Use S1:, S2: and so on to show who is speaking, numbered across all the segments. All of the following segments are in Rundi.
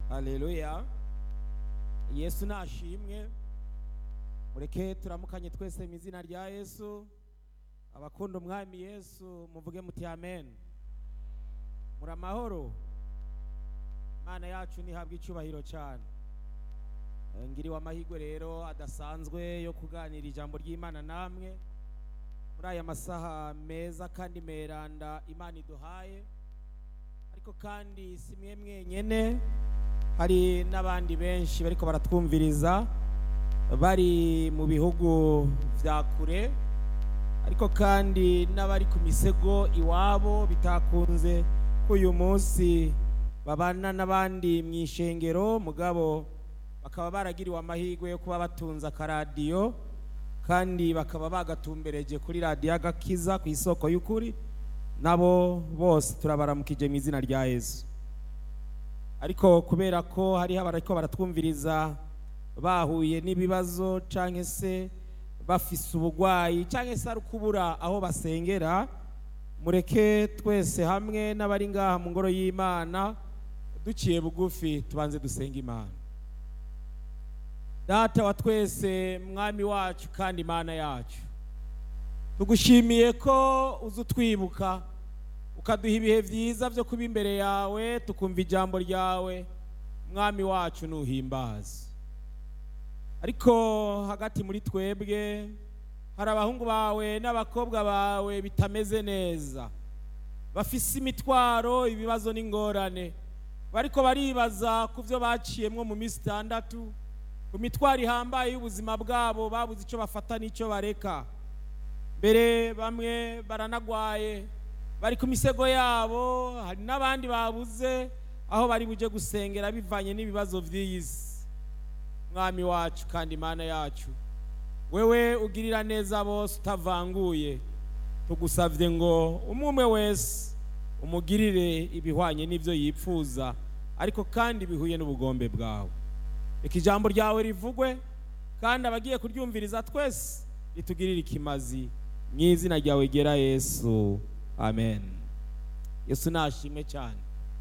S1: haleluya yesu nashimwe mureke turamukanye twese mu izina rya yesu abakunda umwami yesu muvuge muti amen muri amahoro imana yacu ntihabwe icyubahiro cyane Eh, ngiriwe amahirwe rero adasanzwe yo kuganira ijambo ry'imana namwe muri aya masaha meza kandi meranda imana iduhaye ariko kandi si mwe mwenyene hari n'abandi benshi bariko baratwumviriza bari mu bihugu vya kure ariko kandi n'abari ku misego iwabo bitakunze ko uyu munsi babana n'abandi mu ishengero mugabo bakaba baragiriwe amahirwe yo kuba batunze akaradiyo kandi bakaba bagatumbereje kuri radiyo agakiza ku isoko y'ukuri nabo bose turabaramukije mu izina rya yesu ariko kubera ko hariho abariko baratwumviriza bahuye n'ibibazo cyangwa se bafise ubugwayi cyangwa se ari kubura aho basengera mureke twese hamwe n'abari ngaha mu ngoro y'imana duciye bugufi tubanze dusenga imana data wa twese mwami wacu kandi imana yacu tugushimiye ko uza utwibuka ukaduha ibihe byiza byo kuba imbere yawe tukumva ijambo ryawe mwami wacu nuhimbaza ariko hagati muri twebwe hari abahungu bawe n'abakobwa bawe bitameze neza bafise imitwaro ibibazo n'ingorane bariko baribaza ku byo baciyemwo mu minsi itandatu ku mitwaro ihambaye y'ubuzima bwabo babuze icyo bafata n'icyo bareka mbere bamwe baranagwaye bari ku misego yabo hari n'abandi babuze aho bari buje gusengera bivanye n'ibibazo by'iyi si mwami wacu kandi imana yacu wewe ugirira neza bose utavanguye tugusabye ngo umwe umwe wese umugirire ibihwanye n'ibyo yipfuza ariko kandi bihuye n'ubugombe bwawe reka ijambo ryawe rivugwe kandi abagiye kuryumviriza twese ritugirire ikimazi mu izina ryawe gera yesu amen yesu nashimwe cyane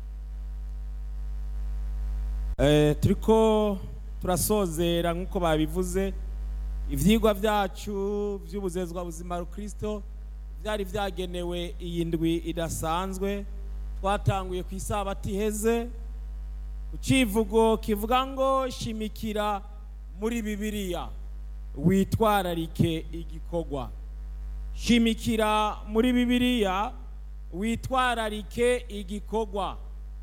S1: Eh, turiko turasozera nk'uko babivuze ivyigwa byacu by'ubuzezwa buzima rukristo byari byagenewe iyi ndwi idasanzwe twatanguye ku isabati iheze ku civugo kivuga ngo shimikira muri bibiliya witwararike igikorwa shimikira muri bibiliya witwararike igikorwa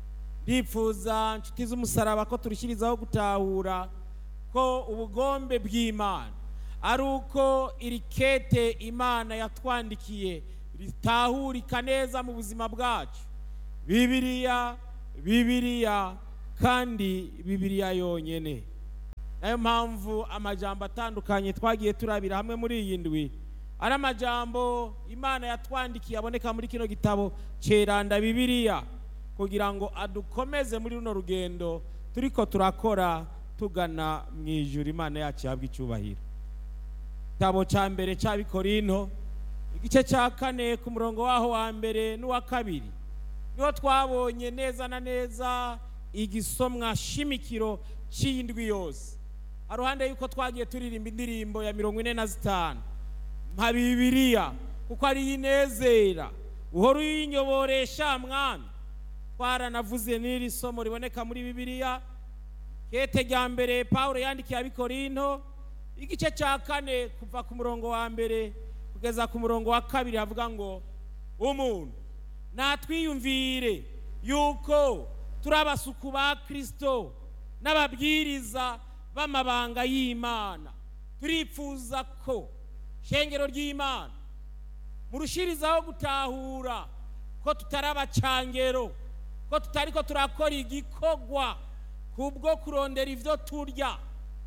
S1: ndifuza inshuti z'umusaraba ko turushyirizaho gutahura ko ubugombe bw'imana ari uko iri kete imana yatwandikiye ritahurika neza mu buzima bwacu bibiliya bibiliya kandi bibiliya yonyine nayo mpamvu amajambo atandukanye twagiye turabira hamwe muri iyi ndwi ari amajambo imana yatwandikiye aboneka muri kino gitabo ceranda bibiliya kugira ngo adukomeze muri runo rugendo turiko turakora tugana mu ijuru imana yacu ihabwa icyubahiro igitabo cya mbere cy'abikorinto igice cya kane ku murongo waho wa mbere n'uwa kabiri niho twabonye neza na neza igisomwa shimikiro cy'indwi yose haruhande y'uko twagiye turirimba indirimbo ya mirongo ine na zitanu nka bibiliya kuko ariyo inezera uhora uyinyoboresha mwami twaranavuze n'iri somo riboneka muri bibiliya kete rya mbere paul yandikiye abikorinto igice cya kane kuva ku murongo wa mbere kugeza ku murongo wa kabiri havuga ngo umuntu natwiyumvire yuko turi abasuku ba kirisito n'ababwiriza b'amabanga y'imana turifuza ko shengero ry'imana murushirizaho gutahura ko tutari abacangero ko tutari ko turakora igikorwa kubwo kurondera ibyo turya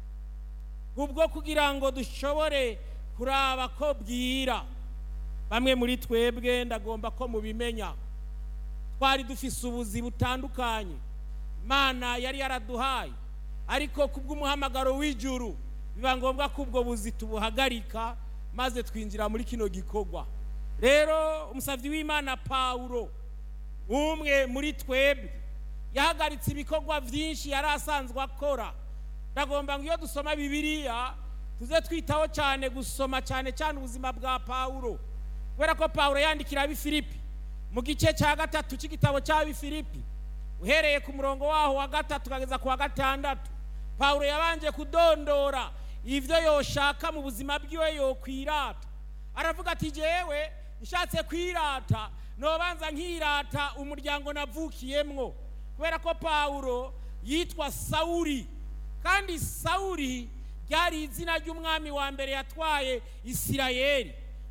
S1: kubwo kugira ngo dushobore kuraba ko bwira bamwe muri twebwe ndagomba ko mubimenya twari dufise ubuzi butandukanye imana yari yaraduhaye ariko kubw'umuhamagaro w'ijuru biba ngombwa ko ubwo buzi tubuhagarika maze twinjira muri kino gikorwa rero umusabyi w'imana pawulo umwe muri twebwe yahagaritse ibikorwa byinshi yari asanzwe akora ndagomba ngo iyo dusoma bibiliya tuze twitaho cyane gusoma cyane cyane ubuzima bwa pawulo kubera ko pawulo yandikira ab'ifilipi mu gice cya gatatu cy'igitabo cy'ab'ifilipi uhereye ku murongo waho wa gatatu ukageza ku wa gatandatu pawulo yabanje kudondora ibyo yoshaka mu buzima bwiwe yokwirata aravuga ati jyewe nshatse kwirata nobanza nkirata umuryango navukiyemwo kubera ko pawulo yitwa sawuri kandi sawuri ryari izina ry'umwami wa mbere yatwaye isirayeli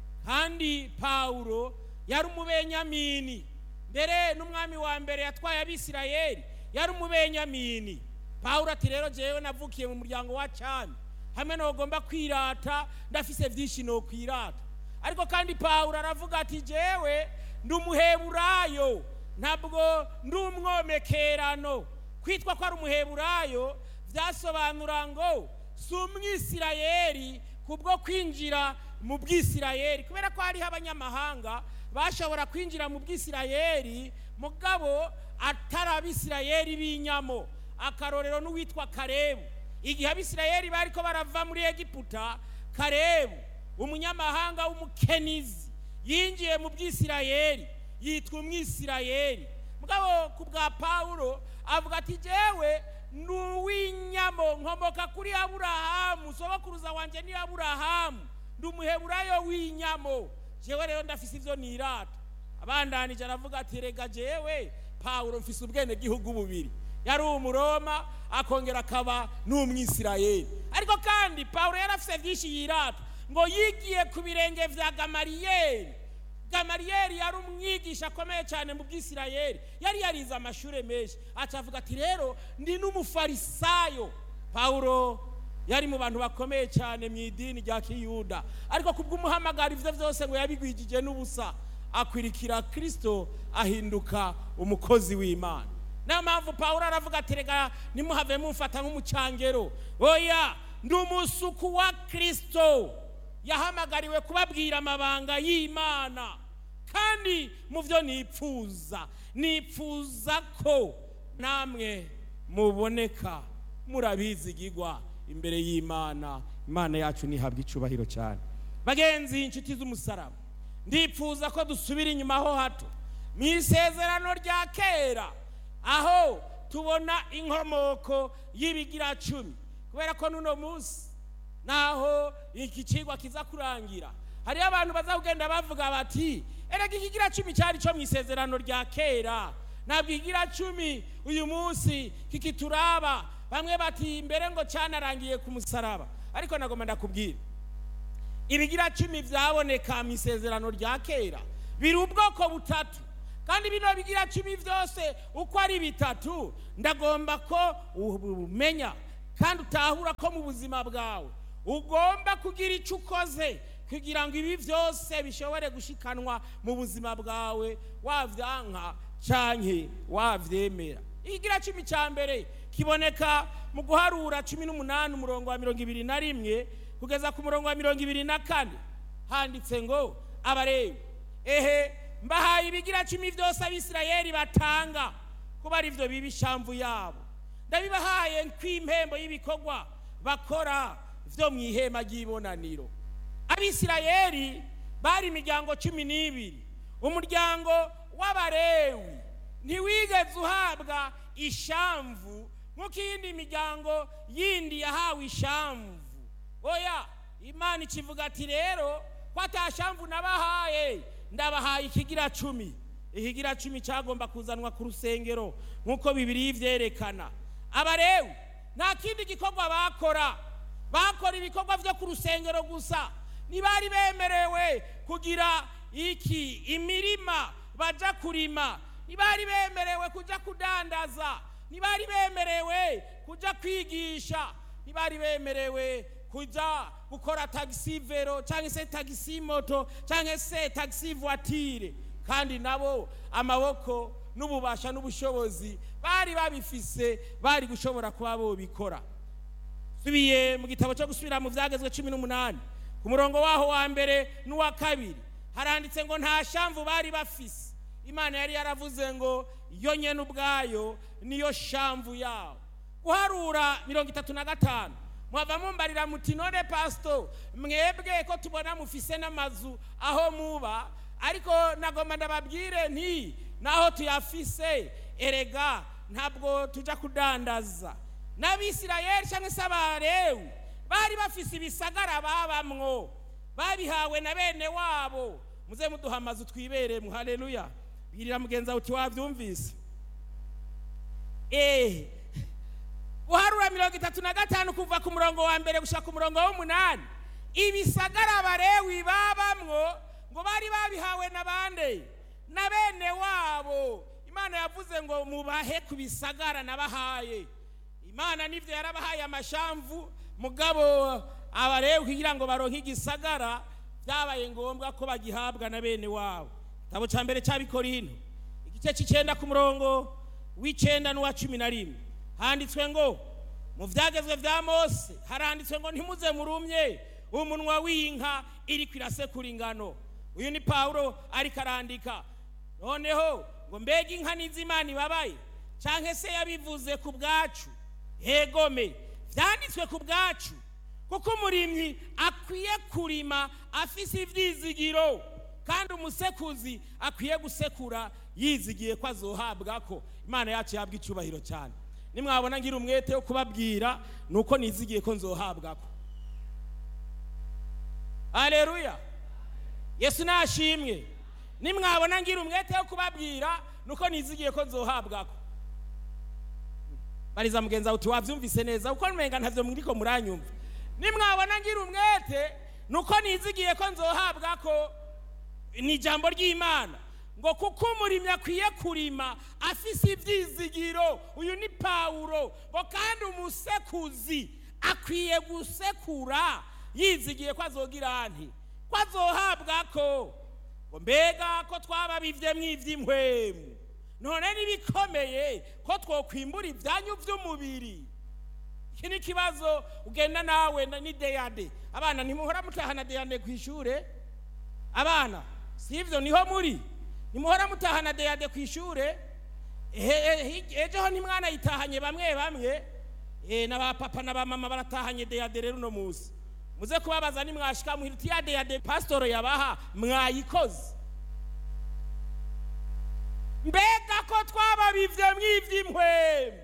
S1: kandi pawulo yari umubenyamini mbere n'umwami wa mbere yatwaye abisirayeli yari umubenyamini pawulo ati rero jyewe navukiye mu muryango wa cyami hamwe ntugomba kwirata ndafise byinshi no kwirata ariko kandi pawulo aravuga ati jyewe ndi umuheburayo ntabwo ndi umwomekerano kwitwa ko ari umuheburayo byasobanura ngo si umwisirayeli kubwo kwinjira mu bwisirayeli kubera ko hariho abanyamahanga bashobora kwinjira mu bwisirayeli mugabo atari abisirayeli b'inyamo akarorero n'uwitwa karebu igihe abisirayeli bari ko barava muri egiputa karebu umunyamahanga w'umukenizi yinjiye mu bwisirayeli yitwa umwisirayeli mugabo ku bwa pawulo avuga ati jyewe ni uw'inyamo nkomoka kuri aburahamu sogokuruza wanjye ni aburahamu ndi umuheburayo w'inyamo jyewe rero ndafise ibyo nirata abandanije aravuga ati rega jyewe pawulo mfise ubwenegihugu bubiri yari umuroma akongera akaba n'umwisirayeli ariko kandi pawulo yari afite byinshi yirata ngo yigiye ku birenge bya gamariyeri gamariyeri yari umwigisha akomeye cyane mu bwisirayeli yari yarize amashuri menshi acavuga ati rero ndi n'umufarisayo pawulo yari mu bantu bakomeye cyane mu idini rya kiyuda ariko ku bw'umuhamagaro ibyo byose ngo yabigwijije n'ubusa akwirikira kirisito ahinduka umukozi w'imana niyo mpamvu pawulo aravuga ati rega nimuhave mumfata nk'umucangero oya ndi umusuku wa kirisito yahamagariwe kubabwira amabanga y'imana kandi mu byo nipfuza nipfuza ko namwe muboneka murabizigigwa imbere y'imana imana yacu ntihabwe icyubahiro cyane bagenzi inshuti z'umusaraba ndipfuza ko dusubira inyuma ho hato mu isezerano rya kera aho tubona inkomoko y'ibigiracumi kubera ko n'uno munsi naho iki kigwa kiza kurangira hariyo abantu baza kugenda bavuga bati erega ikigira cumi cyari cyo mu isezerano rya kera ntabwo ikigira cumi uyu munsi kikituraba bamwe bati mbere ngo cyanarangiye ku musaraba ariko nagomba ndakubwira ibigira cumi byaboneka mu isezerano rya kera biri ubwoko butatu kandi bino bigira cumi byose uko ari bitatu ndagomba ko umenya kandi utahura ko mu buzima bwawe ugomba kugira icyo ukoze kugira ngo ibi byose bishobore gushikanwa mu buzima bwawe wabyanka cyane wabyemera ikigira cumi cya mbere kiboneka mu guharura cumi n'umunani umurongo wa mirongo ibiri na rimwe kugeza ku murongo wa mirongo ibiri na kane handitse ngo abarebe ehe mbahaye ibigira cumi byose abisirayeli batanga kuba ari byo biba ishamvu yabo ndabibahaye nk'impembo y'ibikorwa bakora byo mu ihema ry'ibonaniro abisirayeli bari imiryango cumi n'ibiri umuryango w'abarewi ntiwigeze uhabwa ishamvu nk'uko iyindi miryango yindi yahawe ishamvu oya imana ikivuga ati rero ko atashamvu nabahaye ndabahaye ikigira cumi ikigira cumi cyagomba kuzanwa ku rusengero nk'uko bibiri byerekana abarewi nta kindi gikorwa bakora bakora ibikorwa byo ku rusengero gusa ntibari bemerewe kugira iki imirima bajya kurima ntibari bemerewe kujya kudandaza ntibari bemerewe kujya kwigisha ntibari bemerewe kujya gukora tagisi vero cyangwa se tagisi moto cyangwa se tagisi vuwatire kandi nabo amaboko n'ububasha n'ubushobozi bari babifise bari gushobora kuba bobikora subiye mu gitabo cyo gusubira mu byagezwe cumi n'umunani ku murongo waho wa mbere n'uwa kabiri haranditse ngo nta shamvu bari bafise imana yari yaravuze ngo yo nyene ubwayo niyo shamvu yawo guharura mirongo itatu na gatanu mwava mumbarira muti none pasito mwebwe ko tubona mufise n'amazu aho muba ariko nagomba ndababwire nti naho tuyafise erega ntabwo tuja kudandaza n'abisirayeli cyangwa se abarewu bari bafise ibisagara babamwo babihawe na bene wabo muze muduha amazu twiberemo haleluya bwirira mugenzi wawe uti wabyumvise eee guharura mirongo itatu na gatanu kuva ku murongo wa mbere gushaka ku murongo w'umunani ibisagara abarewi babamwo ngo bari babihawe na bande na bene wabo imana yavuze ngo mubahe ku bisagara nabahaye imana nibyo yarabahaye amashamvu mugabo abarewi kugira ngo baronke igisagara byabaye ngombwa ko bagihabwa na bene wabo igitabo cya mbere cy'abikorino igice cy'icyenda ku murongo w'icyenda n'uwa cumi na rimwe handitswe ngo mu byagezwe bya mose haranditswe ngo ntimuze murumye umunwa w'inka iri kwirasekura ingano uyu ni pawulo ariko arandika noneho ngo mbega inka n'izimana ibabaye cyangwa se yabivuze ku bwacu hegome byanditswe ku bwacu kuko umurimyi akwiye kurima afise ibyizigiro kandi umusekuzi akwiye gusekura yizigiye ko azohabwa ko imana yacu yabwa icyubahiro cyane nimwabona ngira umwete wo kubabwira ni uko nizigiye ko nzohabwa ko aleluya yesu nashimwe nimwabona ngira umwete wo kubabwira ni uko nizigiye ko nzohabwa ko bariza mugenzi wawe uti wabyumvise neza kuko numenga ntavyo muriko muranyumva nimwabona ngira umwete ni uko nizigiye ko nzohabwa ko ni ijambo ry'imana ngo kuko umurimyi akwiye kurima afise ibyizigiro uyu ni pawulo ngo kandi umusekuzi akwiye gusekura yizigiye ko azogira nti ko azohabwa ko ngo mbega ko twababivye mw'ivy'inkwemu none nibikomeye ko twokwimbura ibyanyu by'umubiri iki ni ikibazo ugenda nawe ni deyade abana ntimuhora mutahana deyade ku ishure abana si ibyo niho muri ntimuhora mutahana deyade ku ishure ejo ho ntimwana yitahanye bamwe bamwe na ba papa na ba mama baratahanye deyade rero uno munsi muze kubabaza nimwashika muhira uti ya deyade pasitoro yabaha mwayikoze mbega ko twababivye mw'ivy'inkwemu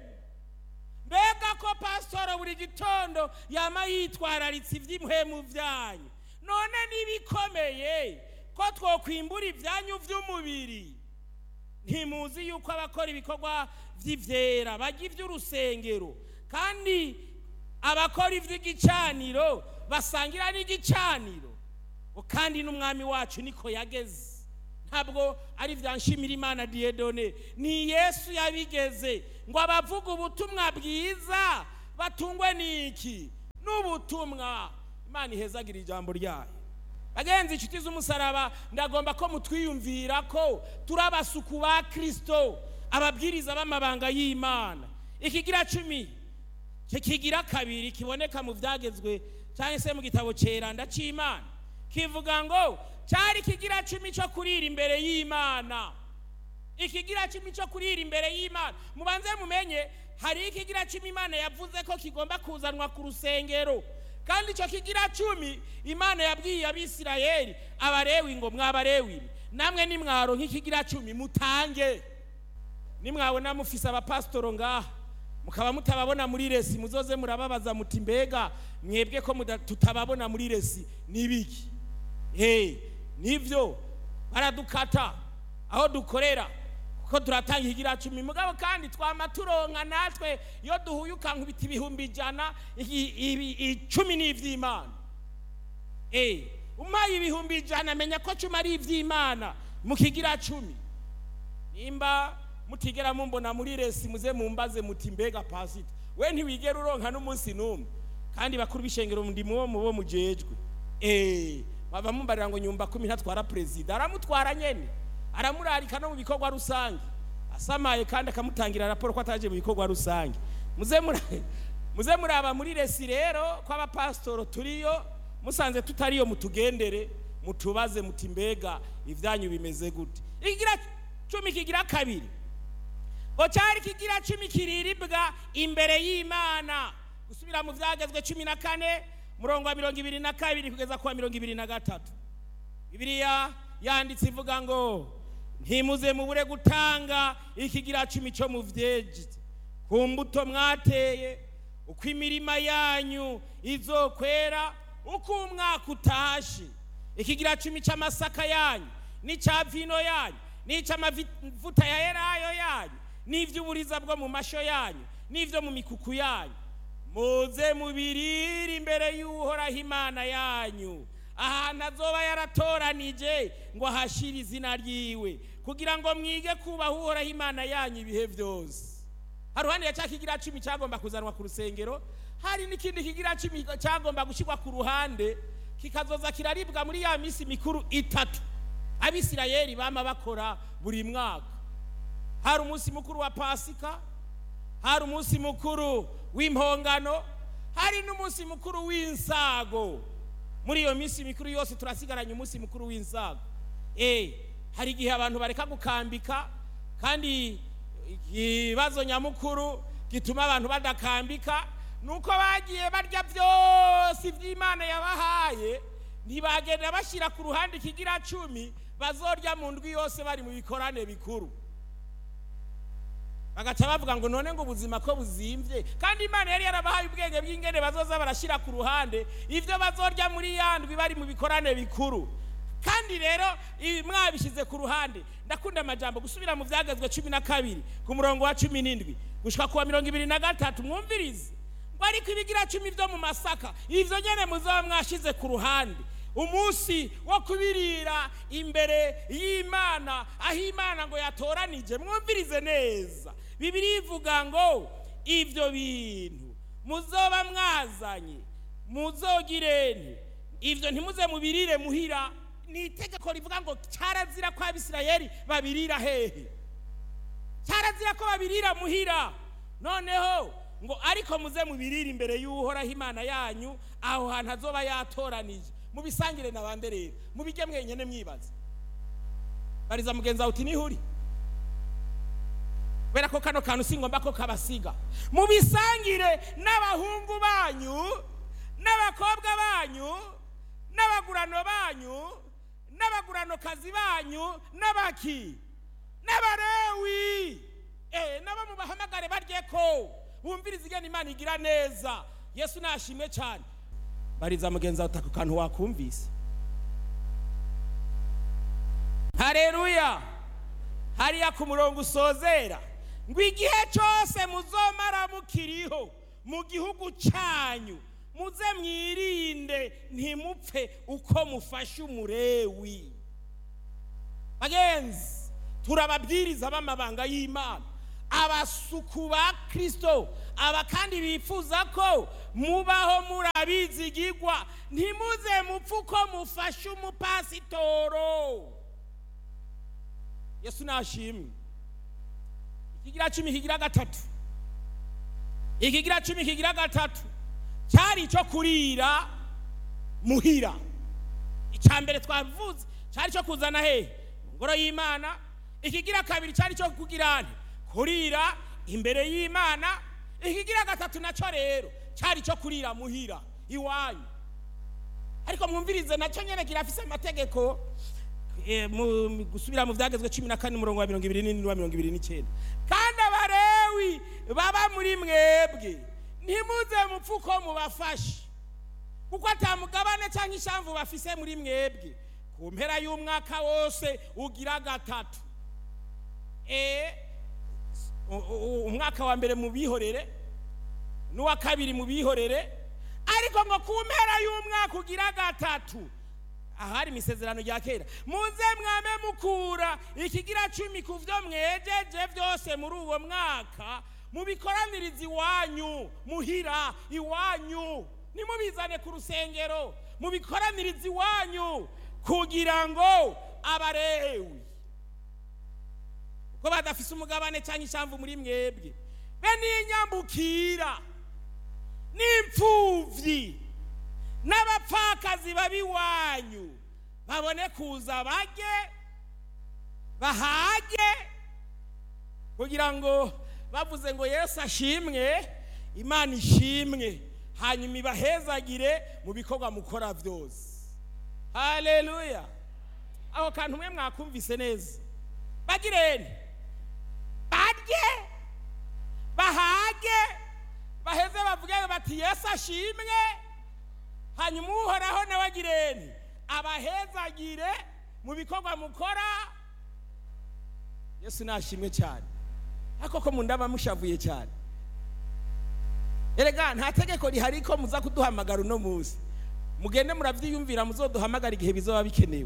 S1: mbega ko pasitoro buri gitondo yama yitwararitse iby'impwemu byanyu none n'ibikomeye ko twokwimbura ibyanyu by'umubiri ntimuzi yuko abakora ibikorwa by'ibyera bajya iby'urusengero kandi abakora iby'igicaniro basangira n'igicaniro kandi n'umwami wacu niko yageze ntabwo ari bya nshimira imana diyedone ni yesu yabigeze ngo abavuga ubutumwa bwiza batungwe n'iki n'ubutumwa imana ihezagira ijambo ryayo bagenzi inshuti z'umusaraba ndagomba ko mutwiyumvira ko turi abasuku ba kirisito ababwiriza b'amabanga y'imana ikigira cumi kigira kabiri kiboneka mu byagezwe cyangwa se mu gitabo cyeranda cy'imana kivuga ngo cyari ikigira cumi cyo kurira imbere y'imana ikigira cumi cyo kurira imbere y'imana mubanze mumenye hari ikigira cumi imana yavuze ko kigomba kuzanwa ku rusengero kandi icyo kigira cumi imana yabwiye abisirayeli abarewi ngo mwabarewi namwe nimwaro nk'ikigira cumi mutange nimwabona mufise abapasitoro ngaha mukaba mutababona muri resi muzoze murababaza muti mbega mwebwe ko tutababona muri resi n'ibiki hey, nivyo baradukata aho dukorera kuko turatanga ikigira cumi mugabo kandi twama turonka natwe iyo duhuye ukankubita ibihumbi ijana icumi ni ivy'imana hey, umpaye ibihumbi ijana menya ko cumi ari ivy'imana mu kigira cumi nimba mutigera mumbona muri resi muze mumbaze muti mbega pasita we ntiwigera uronka n'umunsi n'umwe kandi bakuru b'ishengero ndi mubo mubo mujejwe eh bava mumbarira ngo nyumba kumi ntatwara perezida aramutwara nyene aramurarika no mu bikorwa rusange asamaye kandi akamutangira raporo ko ataje mu bikorwa rusange muze muze muraba muri resi rero ko abapasitoro turiyo musanze tutariyo mutugendere mutubaze muti mbega ibyanyu bimeze gute ikigira cumi kigira kabiri ngo cyari kigira cumi kiriribwa imbere y'imana gusubira mu byagezwe cumi na kane murongo wa mirongo ibiri na kabiri kugeza ku wa mirongo ibiri na gatatu bibiliya yanditse ivuga ngo ntimuze mubure gutanga ikigira cumi cyo mu vyeji ku mbuto mwateye uko imirima yanyu izokwera uko umwaka utashe ikigira cumi cy'amasaka yanyu n'icya vino yanyu n'icy'amavuta ya elayo yanyu n'iby'uburiza bwo mu masho yanyu n'ibyo mu mikuku yanyu muze mubirire imbere y'uhoraho imana yanyu ahantu azoba yaratoranije ngo ahashire izina ryiwe kugira ngo mwige kubaha uhoraho imana yanyu ibihe byose haruhande ya cya kigira cumi cyagomba kuzanwa ku rusengero hari n'ikindi kigira cumi cyagomba gushyirwa ku ruhande kikazoza kiraribwa muri ya minsi mikuru itatu abisirayeli bama bakora buri mwaka hari umunsi mukuru wa pasika hari umunsi mukuru w'impongano hari n'umunsi mukuru w'insago muri iyo minsi mikuru yose turasigaranye umunsi mukuru w'insago eh hari igihe abantu bareka gukambika kandi ikibazo nyamukuru gituma abantu badakambika nuko bagiye barya byose iby'imana yabahaye ntibagenda bashyira ku ruhande ikigira cumi bazorya mu ndwi yose bari mu bikorane bikuru bagaca bavuga ngo none ngo ubuzima ko buzimbye kandi imana yari yarabahaye ubwenge bw'ingene bazoza barashyira ku ruhande ibyo bazorya muri ya ndwi bari mu bikorane bikuru kandi rero ibi mwabishyize ku ruhande ndakunda amajambo gusubira mu byagezwe cumi na kabiri ku murongo wa cumi n'indwi gushyika ku wa mirongo ibiri na gatatu mwumvirize ngo ariko ibigira cumi byo mu masaka ibyo nyine muzaba mwashyize ku ruhande umunsi wo kubirira imbere y'imana aho imana ngo yatoranije mwumvirize neza bibiri ivuga ngo ibyo bintu muzoba mwazanye muzogirene ibyo ntimuze mubirire muhira ni itegeko rivuga ngo cyarazira ko abisirayeli babirira hehe cyarazira ko babirira muhira noneho ngo ariko muze mubirire imbere y'uhoraho imana yanyu aho hantu azoba yatoranije mubisangire na bande rero mubijye mwenyine mwibaza bariza mugenzi wawe uti nihuri kubera ko kano kantu si ngombwa ko kabasiga mubisangire n'abahungu banyu n'abakobwa banyu n'abagurano banyu n'abaguranokazi banyu n'abaki n'abarewi eh nabo mubahamagare barye ko bumviriza igena imana igira neza yesu nashimwe cyane bariza mugenzi wawe utaka kantu wakumvise hareruya hariya ku murongo usozera ngo igihe cyose muzomara mukiriho mu gihugu cyanyu muze mwirinde ntimupfe uko mufashe umurewi bagenzi turababwiriza b'amabanga y'imana abasuku ba kirisito aba kandi bifuza ko mubaho murabizigigwa ntimuze mupfe uko mufashe umupasitoro yesu nashimwe ikigira cumi kigira gatatu ikigira cumi kigira gatatu cyari icyo kurira muhira icya mbere twavuze cyari icyo kuzana hehe mu ngoro y'imana ikigira kabiri cyari icyo kugira kurira imbere y'imana ikigira gatatu nacyo rero cyari icyo kurira muhira iwanyu ariko mwumvirize nacyo nyine kirafise amategeko gusubira mu byagezwe cumi na kane umurongo wa mirongo ibiri n'indwi wa mirongo ibiri n'icyenda kandi abarewi baba muri mwebwe ntimuze mupfe uko mubafashe kuko atamugabane cyangwa ishamvu bafise muri mwebwe ku mpera y'umwaka wose ugira gatatu umwaka wa mbere mu bihorere n'uwa kabiri mu bihorere ariko ngo ku mpera y'umwaka ugira gatatu ahari imisezerano rya kera muze mwame mukura ikigira cumi ku byo mwejeje byose muri uwo mwaka mubikoraniriza iwanyu muhira iwanyu nimubizane ku rusengero mubikoraniriza iwanyu kugira ngo abarewi ko badafise umugabane cyangwa ishamvu muri mwebwe be n'inyambukira n'imfubyi n'abapfakazi babiwanyu babone kuza bajye bahage kugira ngo bavuze ngo yesu ashimwe imana ishimwe hanyuma ibahezagire mu bikorwa mukora byose haleluya aho kantu mwe mwakumvise neza bagirene barye bahage baheze bavuge bati yesu ashimwe hanyuma uhoraho nawe agirene abahezagire mu bikorwa mukora yesu nashimwe cyane ariko ko mu ndaba mushavuye cyane erega nta tegeko rihari ko muza kuduhamagara uno munsi mugende murabyiyumvira muzoduhamagara igihe bizaba bikenewe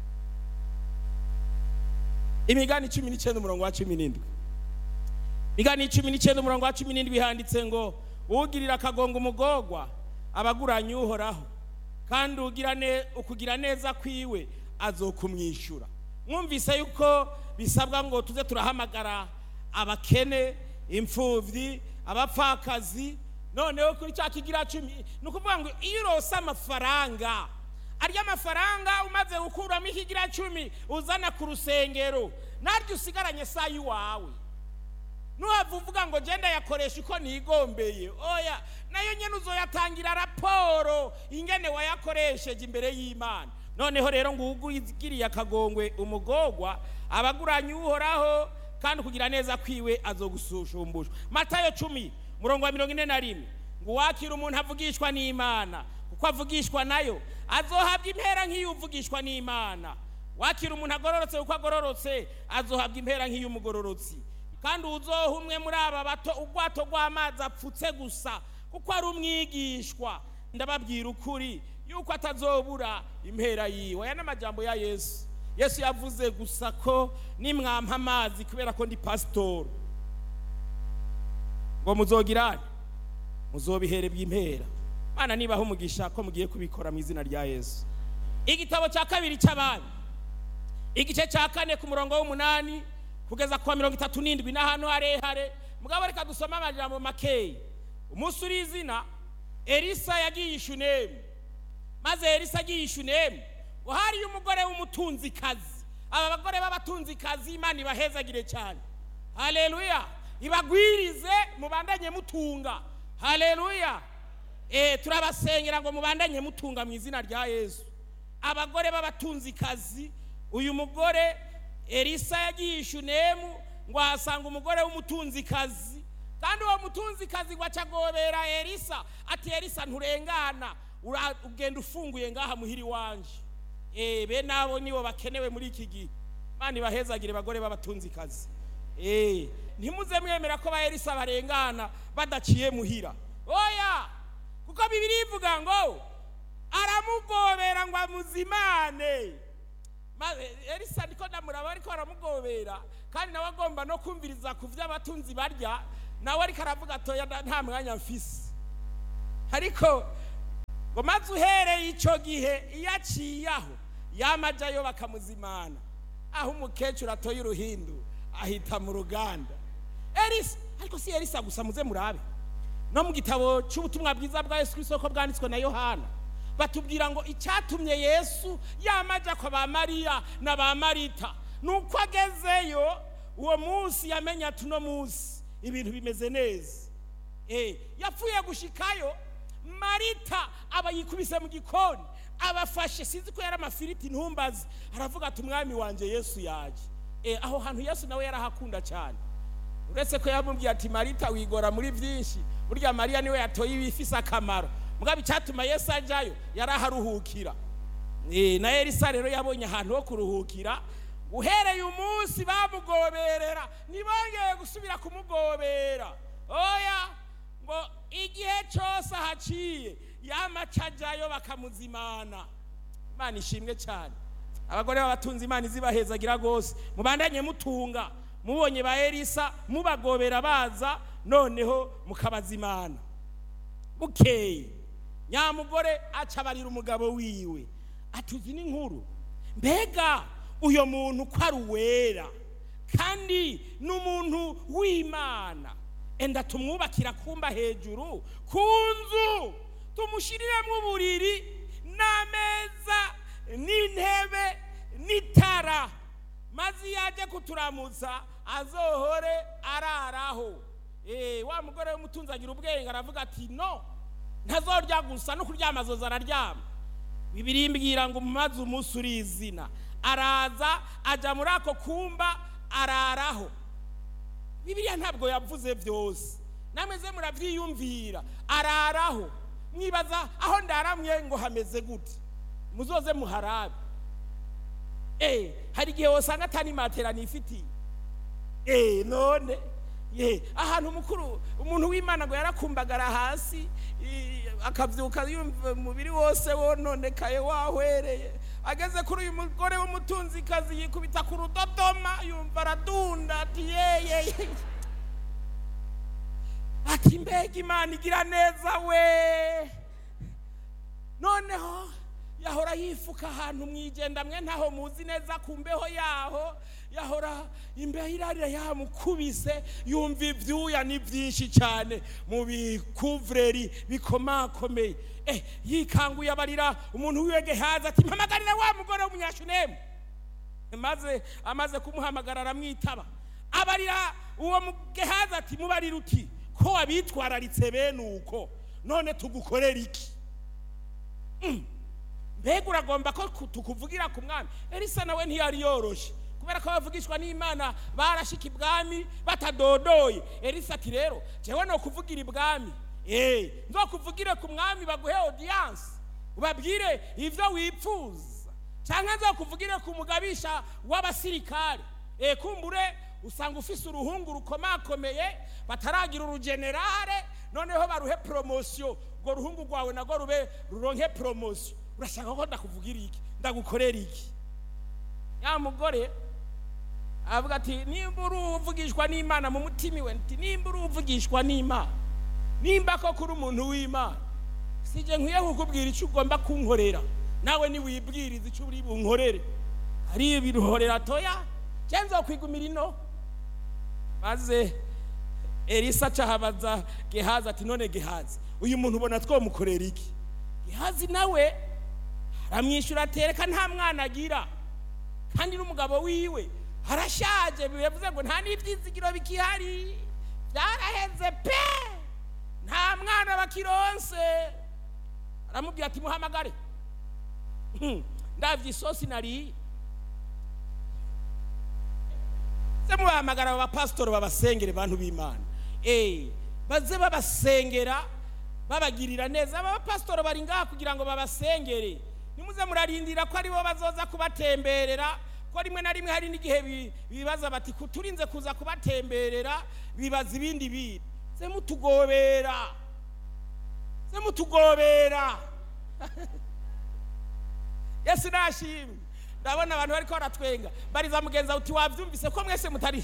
S1: imigani cumi n'icyenda umurongo wa cumi n'indwi imigani cumi n'icyenda umurongo wa cumi n'indwi handitse ngo ugirira akagongo umugogwa abaguranye uhoraho kandi ukugira neza kwiwe azokumwishyura mwumvise yuko bisabwa ngo tuze turahamagara abakene imfubyi abapfakazi noneho kuri cya kigira cumi ni ukuvuga ngo iyo urose amafaranga arya amafaranga umaze gukuramo ikigira cumi uzana ku rusengero naryo usigaranye saa y'iwawe ntuhave uvuga ngo genda yakoresha uko nigombeye oya nayo nyine uzoyatangira raporo ingene wayakoresheje imbere y'imana noneho rero ngo ugiriye akagongwe umugogwa abaguranye uhoraho kandi kugira neza kwiwe azogusushumbushwa matayo cumi murongo wa mirongo ine na rimwe ngo uwakira umuntu avugishwa n'imana kuko avugishwa nayo azohabwa impera nk'iyo uvugishwa n'imana wakira umuntu agororotse kuko agororotse azohabwa impera nk'iy'umugororotsi kandi uzoha umwe muri aba bato ubwato rw'amazi apfutse gusa kuko ari umwigishwa ndababwira ukuri yuko atazobura impera yiwe aya ni amajyambo ya yesu yesu yavuze gusa ko nimwampa amazi kubera ko ndi pasitori ngo muzogirane muzobihere bw'impera mwana nibaho umugisha ko mugiye kubikora mu izina rya yesu igitabo cya kabiri cy'abami igice cya kane ku murongo w'umunani kugeza ku wa mirongo itatu n'indwi n'ahantu harehare mugabo reka dusome amajambo makeya umunsi uri izina elisa yagiye ishunemu maze elisa agiye ishunemu ngo hariyo umugore w'umutunzikazi aba bagore b'abatunzikazi imana ibahezagire cyane haleluya ibagwirize mubandanye mutunga haleluya eh turabasengera ngo mubandanye mutunga mu izina rya yesu abagore b'abatunzikazi uyu mugore elisa yagiye ishunemu ngo ahasanga umugore w'umutunzikazi kandi uwo mutunzikazi ngo acagobera elisa ati elisa nturengana ugenda ufunguye ngaha muhiri wanje eh be nabo nibo bakenewe muri iki gihe mani bahezagire bagore b'abatunzikazi eh ntimuze mwemera ko ba elisa barengana badaciye muhira oya kuko bibiri ivuga ngo aramugobera ngo amuzimane elisa niko ndamuraba ariko aramugobera kandi nawe agomba no kumviriza ku byo abatunzi barya nawe ariko aravuga atoya nta mwanya mfise ariko ngo maze uhereye icyo gihe iyo aciye aho yamajyayo bakamuzimana aho umukecuru atoye uruhindu ahita mu ruganda elisa ariko si elisa gusa muze murabe no mu gitabo cy'ubutumwa bwiza bwa yesu isoko bwanditswe na yohana batubwira ngo icyatumye yesu yamajya kwa ba mariya na ba marita ni uko agezeyo uwo munsi yamenya ati uno munsi ibintu bimeze neza yapfuye gushikayo marita aba yikubise mu gikoni abafashe sinzi ko yari amafiriti ntumbazi aravuga ati umwami wanjye yesu yaje aho hantu yesu nawe yarahakunda cyane uretse ko yamubwiye ati marita wigora muri byinshi burya mariya niwe yatoye ibifise akamaro mugabo icyatuma yesu ajyayo yari aharuhukira na elisa rero yabonye ahantu ho kuruhukira uhereye umunsi bamugoberera ntibongeye gusubira kumugobera oya ngo igihe cyose ahaciye yamaca ajyayo bakamuzimana imana ishimwe cyane abagore b'abatunzi imana izibahezagira rwose mubandanye mutunga mubonye ba elisa mubagobera baza noneho mukabazimana bukeye nyamugore acabarira umugabo wiwe atuzi n'inkuru mbega uyu muntu ko ari uwera kandi ni umuntu w'imana enda tumwubakira kumba hejuru ku nzu tumushiriremo uburiri n'ameza n'intebe n'itara maze iyo ajya kuturamutsa azohore araraho Eh, wa mugore w'umutunzi agira ubwenge aravuga ati no ntazorya gusa no kuryama azoza araryama bibiri mbwira ngo maze umunsi urizina araza ajya muri ako kumba araraho bibiliya ntabwo yavuze byose nameze murabyiyumvira araraho mwibaza aho ndaramye ngo hameze gute muzoze muharabe eh hari igihe wasanga atani matera nifitiye eh none ye ahantu mukuru umuntu w'imana ngo yarakumbagara hasi i- akabyuka yumva umubiri wose wononekaye wahwereye ageze kuri uyu mugore w'umutunzikazi yikubita ku rudodoma yumva aradunda ati yeye ati mbega imana igira neza we noneho yahora yifuka ahantu mwijenda mwe ntaho muzi neza ku mbeho yaho yahora imbeho irarira yamukubise yumva ibyuya ni byinshi cyane mu bikuvureri bikomakomeye eh yikanguye abarira umuntu wiwe gehazi ati mpamagarire wa mugore w'umunyashunemu maze amaze kumuhamagara aramwitaba abarira uwo mugehazi ati mubarira uti ko wabitwararitse bene uko none tugukorera iki mbega uragomba ko ku- tukuvugira ku mwami elisa nawe ntiyari yoroshye kubera ko bavugishwa n'imana barashika ibwami batadodoye elisa ati rero jewe no kuvugira ibwami eh nzokuvugire ku mwami baguhe audience ubabwire ivyo wipfuza canke nzokuvugire ku mugabisha w'abasirikare eh kumbure usanga ufise uruhungu rukomakomeye bataragira urugenerale noneho baruhe promosiyo urwo ruhungu rwawe nagwo rube ruronke promosiyo urashaka ko ndakuvugira iki ndagukorera iki ya mugore avuga ati nimba uri uvugishwa n'imana mu mutima iwe nti nimba uri uvugishwa n'imana nimba ko kuri umuntu w'imana sije nkwiye kukubwira icyo ugomba kunkorera nawe niwibwiriza icyo uri bunkorere ari ibiruhorera toya cyangwa kwigumira ino maze elisa acahabaza gehazi ati none gehazi uyu muntu ubona twamukorera iki gehazi nawe aramwishyura atereka nta mwana agira kandi n'umugabo wiwe arashaje bivuze ngo nta n'ibyizigiro bikihari byaraheze pe nta mwana bakironse aramubwira ati muhamagare Hmm, ndabye isosi nariye se mubahamagara aba bapasitori babasengere bantu b'imana eh baze babasengera babagirira neza aba bapasitori bari ngaha kugira ngo babasengere nimuze murarindira ko aribo bazoza kubatemberera ko rimwe na rimwe hari n'igihe bi- bibaza bati "Ku- turinze kuza kubatemberera bibaza ibindi bintu se mutugobera se mutugobera yesu nashimwe ndabona abantu bariko baratwenga bariza mugenza uti wabyumvise ko mwese mutari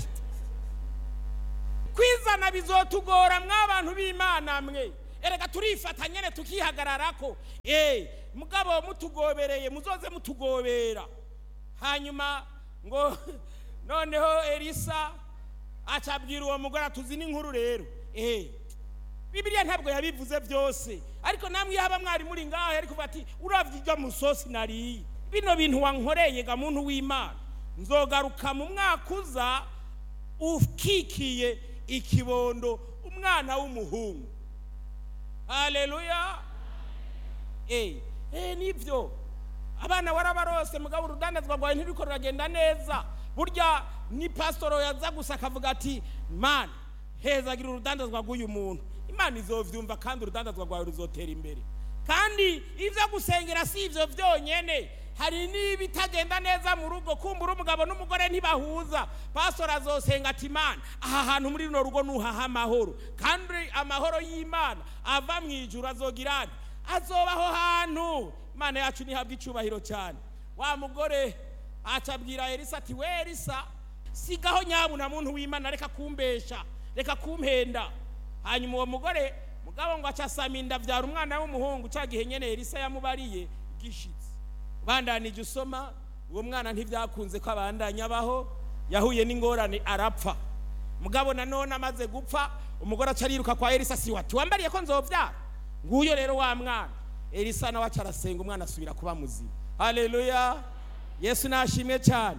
S1: kwizana bizotugora mw'abantu b'imana mwe erega turifata nyene tukihagararako eh mugabo mutugobereye muzoze mutugobera hanyuma ngo noneho elisa acabwira uwo mugore atuzi n'inkuru rero eh bibiliya ntabwo yabivuze byose ariko namwe iyo haba mwari muri ngaho yari kuvuga ati uravye iryo musosi nariye bino bintu wankoreye ga muntu w'imana nzogaruka mu mwaka uza ukikiye ikibondo umwana w'umuhungu haleluya eh eh nibyo abana warabarose mugabo urudandazwa rwawe ntiriko ruragenda neza burya ni pasitoro yaza gusa akavuga ati mana hezagira urudandazwa rw'uyu muntu imana izovyumva kandi urudandazwa rwawe ruzotera imbere kandi ibyo gusengera si ibyo byonyene hari n'ibitagenda neza mu rugo kumbura umugabo n'umugore ntibahuza pasitoro azosenga ati imana aha hantu muri runo rugo nuhaha amahoro kandi amahoro y'imana ava mu ijuru azogira ati azobaho hantu imana yacu ntihabwe icyubahiro cyane wa mugore acabwira elisa ati we elisa sigaho nyabuna muntu w'imana reka kumbesha reka kumpenda hanyuma uwo mugore mugabo ngo acasama inda abyara umwana w'umuhungu cya gihe nyene elisa yamubariye gishitse bandanije usoma uwo mwana ntibyakunze ko abandanya abaho yahuye n'ingorane arapfa mugabo nanone amaze gupfa umugore aca ariruka kwa elisa si wati wambariye ko nzobyara nguyo rero wa mwana elisa nawe aca arasenga umwana asubira kuba muzima haleluya yesu nashimwe cyane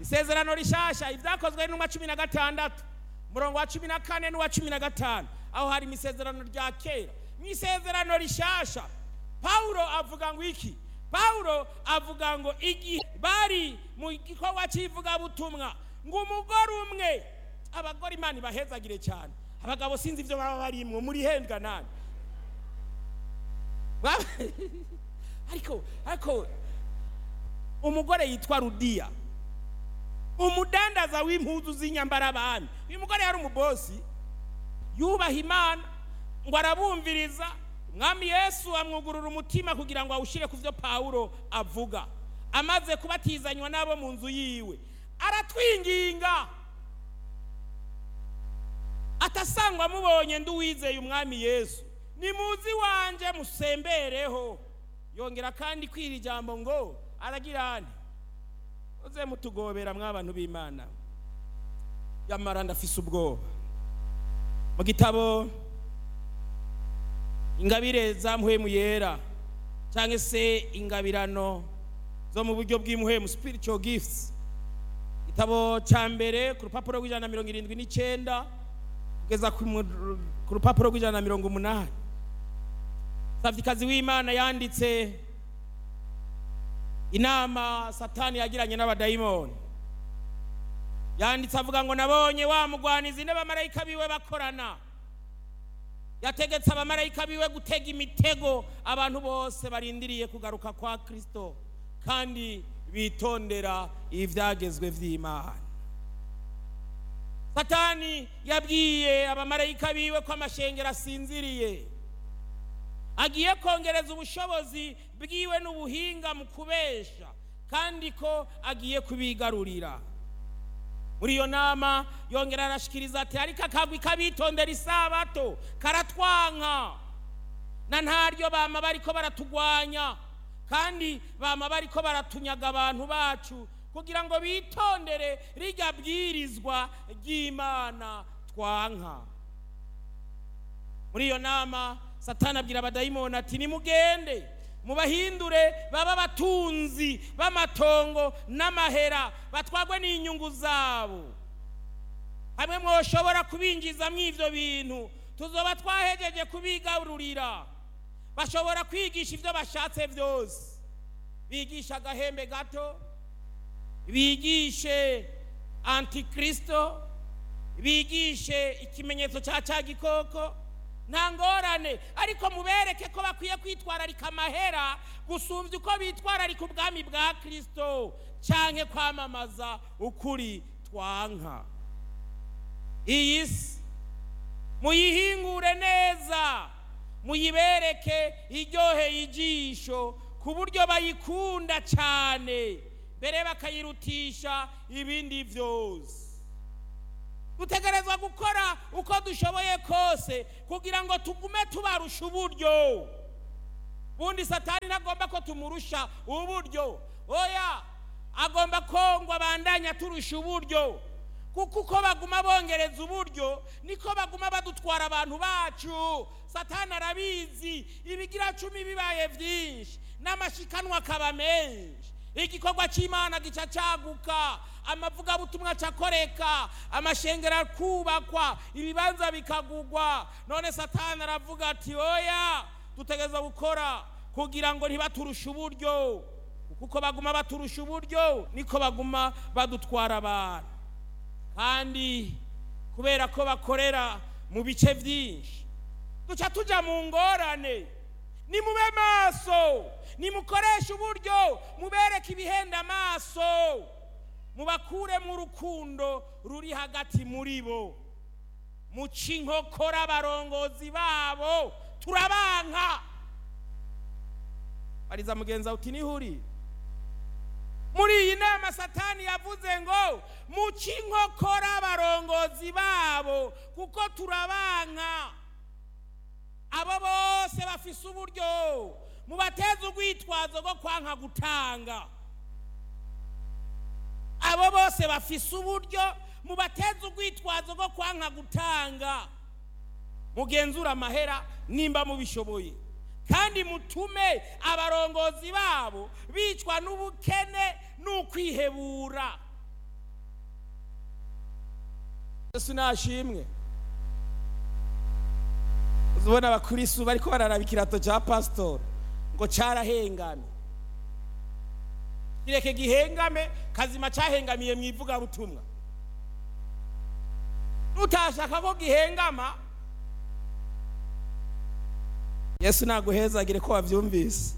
S1: isezerano rishasha ibyakozwe n'umwa cumi na gatandatu umurongo wa cumi na kane n'uwa cumi na gatanu aho hari mu isezerano rya kera mu isezerano rishasha pawulo avuga ngo iki pawulo avuga ngo igihe bari mu gikorwa cy'ivugabutumwa ngo umugore umwe abagore imana ibahezagire cyane abagabo sinzi ibyo baba barimwo muri hendwa nani Ba- ariko ariko umugore yitwa rudiya umudandaza w'impuzu z'inyambarabami uyu mugore yari umubosi yubaha imana ngo arabumviriza umwami yesu amwugurura umutima kugira ngo awushyire ku byo pawulo avuga amaze kubatizanywa n'abo mu nzu yiwe aratwinginga atasangwa mubonye ndi uwizeye umwami yesu nimuzi iwanjye musembereho yongera kandi kwira ijambo ngo aragira ane uze mutugobera mw'abantu b'imana yamara ndafise ubwoba mu gitabo ingabire za muhemu yera cyangwa se ingabirano zo mu buryo bw'imuhemu spiritual gifts igitabo cya mbere ku rupapuro rw'ijana na mirongo irindwi n'icyenda kugeza ku mu- ku rupapuro rw'ijana na mirongo umunani savikazi w'imana yanditse inama satani yagiranye n'abadayimoni yanditse avuga ngo nabonye wa mugwanizi n'abamarayika biwe bakorana yategetse abamarayika biwe gutega imitego abantu bose barindiriye kugaruka kwa kristo kandi bitondera ibyagezwe by'imana satani yabwiye abamarayika biwe ko amashengero asinziriye agiye kongereza ubushobozi bwiwe n'ubuhinga mu kubesha kandi ko agiye kubigarurira muri iyo nama yongera arashikiriza ati ariko akagwi kabitondera isabato karatwanka na ntaryo bama bariko baratugwanya kandi bama bariko baratunyaga abantu bacu kugira ngo bitondere rijya bwirizwa ry'imana twanka muri iyo nama satani abwira abadayimoni ati nimugende mubahindure baba abatunzi b'amatongo n'amahera batwagwe n'inyungu zabo hamwe mwoshobora kubinjizamo ibyo bintu tuzoba twahejeje kubigarurira bashobora kwigisha ibyo bashatse byose bigisha agahembe gato bigishe antikristo bigishe ikimenyetso cya cya gikoko nta ngorane ariko mubereke ko bakwiye kwitwararika amahera gusumbya uko bitwararika ubwami bwa kirisito cyangwa kwamamaza ukuri twanka iyi si muyihingure neza muyibereke iryoheye ijisho ku buryo bayikunda cyane mbere bakayirutisha ibindi byose dutegerezwa gukora uko dushoboye kose kugira ngo tugume tubarusha uburyo bundi satani ntagomba ko tumurusha uburyo oya agomba ko ngo abandanya turusha uburyo kuko uko baguma bongereza uburyo niko baguma badutwara abantu bacu satani arabizi ibigira cumi bibaye byinshi n'amashikanwa akaba menshi igikorwa cy'imana gica cyaguka amavugabutumwa acakoreka amashengero akubakwa ibibanza bikagugwa none satani aravuga ati oya dutegereza gukora kugira ngo ntibaturushe uburyo kuko baguma baturusha uburyo niko baguma badutwara abantu kandi kubera ko bakorera mu bice byinshi duca tujya mu ngorane nimube maso nimukoreshe uburyo mubereke ibihenda amaso mubakuremo urukundo ruri hagati muri bo muca inkokora abarongozi babo turabanka bariza mugenzi wawe uti nihuri muri iyi nama satani yavuze ngo muca inkokora abarongozi babo kuko turabanka abo bose bafise uburyo mubateze urwitwazo rwo kwanka gutanga abo bose bafise uburyo mubateze urwitwazo rwo kwanka gutanga mugenzure amahera nimba mubishoboye kandi mutume abarongozi babo bicwa n'ubukene n'ukwihebura yesu nashimwe uzubona abakristu bariko bararaba ikirato ca pasitori ngo carahengamye kireke gihengame kazima cahengamiye mu ivugabutumwa utashaka ko gihengama yesu naguhezagire ko wavyumvise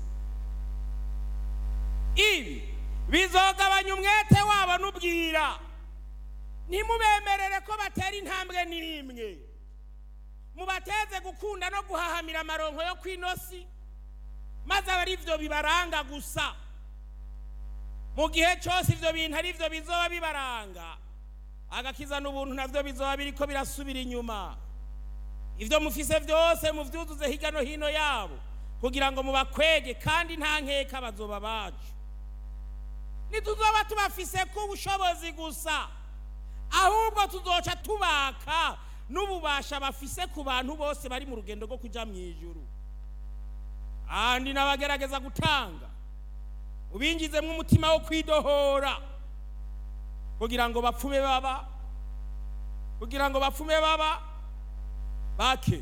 S1: ibi bizogabanya umwete wabo n'ubwira ntimubemerere ko batera intambwe n'imwe mubateze gukunda no guhahamira amaronko yo kw'inosi maze aba ari byo bibaranga gusa mu gihe cyose ibyo bintu ari byo bizoba bibaranga agakiza n'ubuntu nabyo bizoba biriko birasubira inyuma ibyo mufise byose muvyuzuze hirya no hino yabo kugira ngo mubakwege kandi nta nkeka bazoba bacu ntituzoba tubafise ku bushobozi gusa ahubwo tuzoca tubaka n'ububasha bafise ku bantu bose bari mu rugendo rwo kuja mu ijuru kandi n'abagerageza gutanga ubingizemo umutima wo kwidohora kugira ngo bapfume baba kugira ngo bapfume baba bake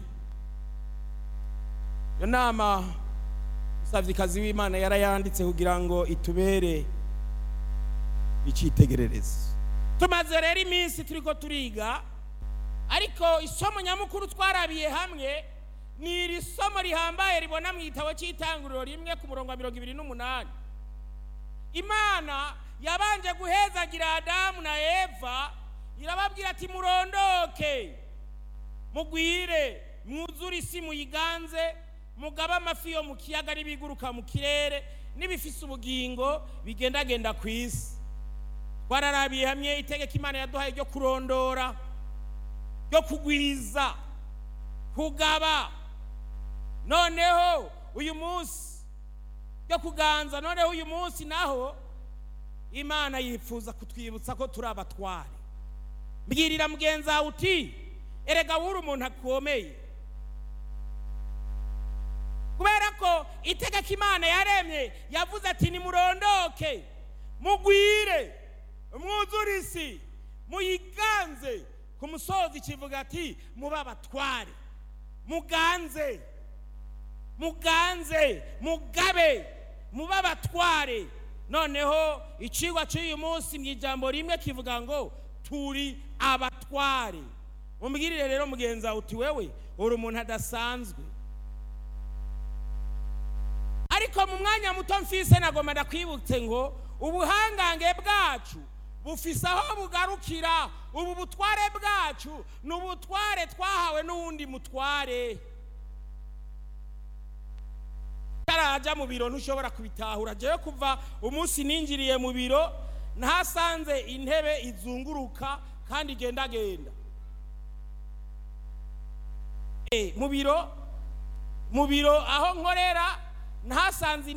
S1: iyo nama umusavyikazi w'imana yarayanditse kugira ngo itubere icyitegererezo tumaze rero iminsi turiko turiga ariko isomo nyamukuru twarabiye hamwe ni iri somo rihambaye ribona mu gitabo cy'itanguriro rimwe ku murongo wa mirongo ibiri n'umunani imana yabanje guhezagira adamu na eva irababwira ati murondoke mugwire mwuzure isi muyiganze mugabe amafi yo mu kiyaga n'ibiguruka mu kirere n'ibifise ubugingo bigendagenda ku isi twararabiye hamwe itegeko imana yaduhaye ryo kurondora ryo kugwiza kugaba noneho uyu munsi ryo kuganza noneho uyu munsi naho imana yifuza kutwibutsa ko turi abatware mbwirira mugenzi wawe uti erega wuri umuntu akomeye kubera ko itegeko imana yaremye yavuze ati nimurondoke mugwire mwuzure isi muyiganze ku musozi kivuga ati mube abatware muganze muganze mugabe mube abatware noneho icigwa cy'uyu munsi mu ijambo rimwe kivuga ngo turi abatware umbwirire rero mugenzi wawe uti wewe uri umuntu adasanzwe ariko mu mwanya muto mfise nagomba ndakwibutse ngo ubuhangange bwacu bufise aho bugarukira ubu butware bwacu ni ubutware twahawe n'uwundi mutware utaraja mu biro ntushobora kubitahura jewe kuva umunsi ninjiriye mu biro ntasanze intebe izunguruka kandi igendagenda mu biro mu biro aho nkorera ntasanze